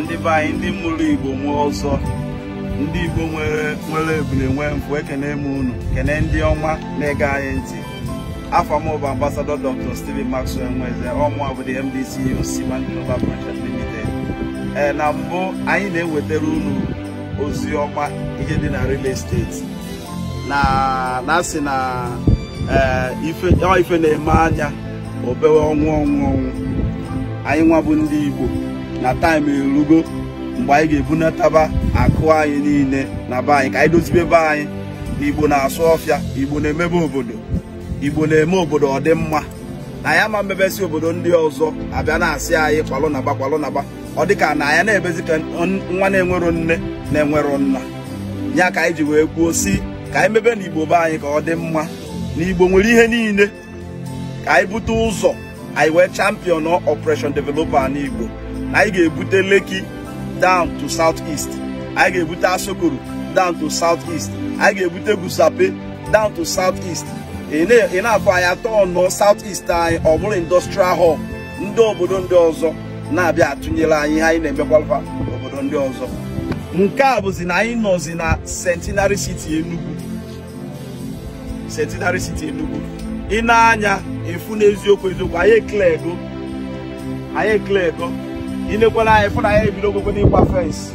ndị be anyị ndị mụrụ igbo nwee ọzọ ndị igbo nwere nwere ebule nwee mfụ ekene m unu kene ndị ọma na-ege anyị ntị afọ m bụ ambasadọ dr steven maxwell nweze ọmụa bụ the mdc osiman global project limited ee na mbụ anyị na-ewetara unu ozi ọma ihe dị na real estate na na-asị na ee ife ọ ife na-eme anya obewe ọnwụ ọnwụ ọnwụ anyị nwa bụ ndị igbo na taịm erugo mgbe anyị ga-ebunataba akụ anyị niile na be anyị ka anyị dozibe be anyị na igbo na-asụ ọfịa igbo na-emebe obodo igbo na-eme obodo ọ dị mma na ya ma mmebesi obodo ndị ọzọ abịa na-asị anyị kwalụ naba kwalụ naba ọ dị ka na ya na-ebezi ka nwa na-enwero nne na-enwero nna ya ka anyị ji wee kwuo si ka anyị mebe na igbo be anyị ka ọ dị mma na igbo nwere ihe niile ka anyị bute ụzọ anyị wee champion operation developer n'igbo na anyị ga-ebute leki down to south east anyị ga-ebute asokoro down to south east anyị ga-ebute gusape down to south east ị na-afọ anyị atọ nọ south east anyị ọ bụrụ industrial hub ndị obodo ndị ọzọ na-abịa atụnyere anyị ihe anyị na-emekwalfa obodo ndị ọzọ nke a bụzi na anyị nọzi na centenary city enugu centenary city enugu ị na-anya efu n'eziokwu eziokwu anyị ekele ego anyị ekele ego inekwala anyị fụ na anyị ebido ogwogwo n'ịgba fensị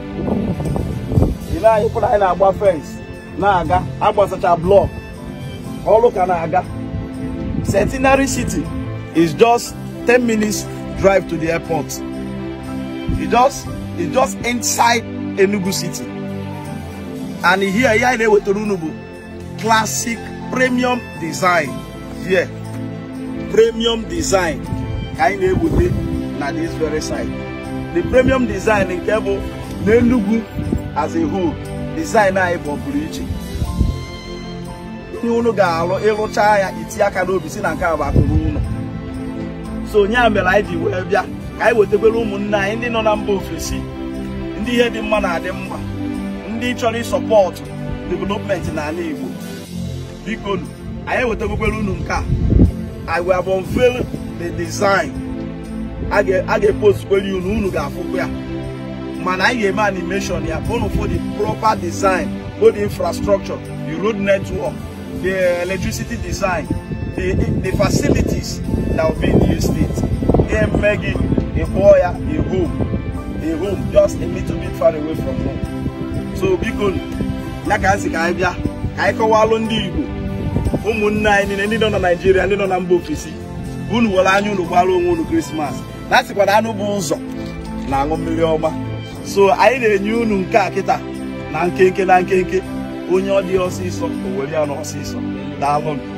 ile anyị fụ na anyị na-agba fensị na-aga agbasacha blọk ọrụ ka na-aga centenary city is just 10 minutes drive to the airport it just it just inside enugu city and here ihe anyị na-ewetara unu bụ classic premium design here premium design ka anyị na-ewute na this very side the premium design nke bụ n'Enugu as a whole design anyị bụ ọpụrụ iche ihe unu ga-alụ ịrụcha ya itinye aka n'obi si na nke a bụ akụrụ ụlọ so onye a mere anyị ji wee bịa ka anyị wetakwere ụmụnne anyị ndị nọ na mba ofesi ndị ihe dị mma na-adị mma ndị chọrọ ịsọpọtụ development n'ala Igbo biko anyị ewetakwere unu nke a I will have unveiled the design a ga-epostkwere unu unu ga-afụkwa ya mana anyị ga-eme animation ya unu for the proper design both the infrastructure the road network the electricity design the, the facilities that will be in the state ga-eme gị ịkpọọ ya a home a home just a little bit far away from home so biko ya ka nsị ka anyị bịa ka anyị kọwalụ ndị Igbo ụmụnne anyị niile ndị nọ na Naịjirịa ndị nọ na mba ofesi unu were anya unu gbara onwe unu krismas na sịkwa na anụ bụ ụzọ na-aṅụ mmiri ọma so anyị na-enye unu nke a kịta na nkenke na nkenke onye ọ dị ọsịsọ o were ya n'ọsịsọ daalụ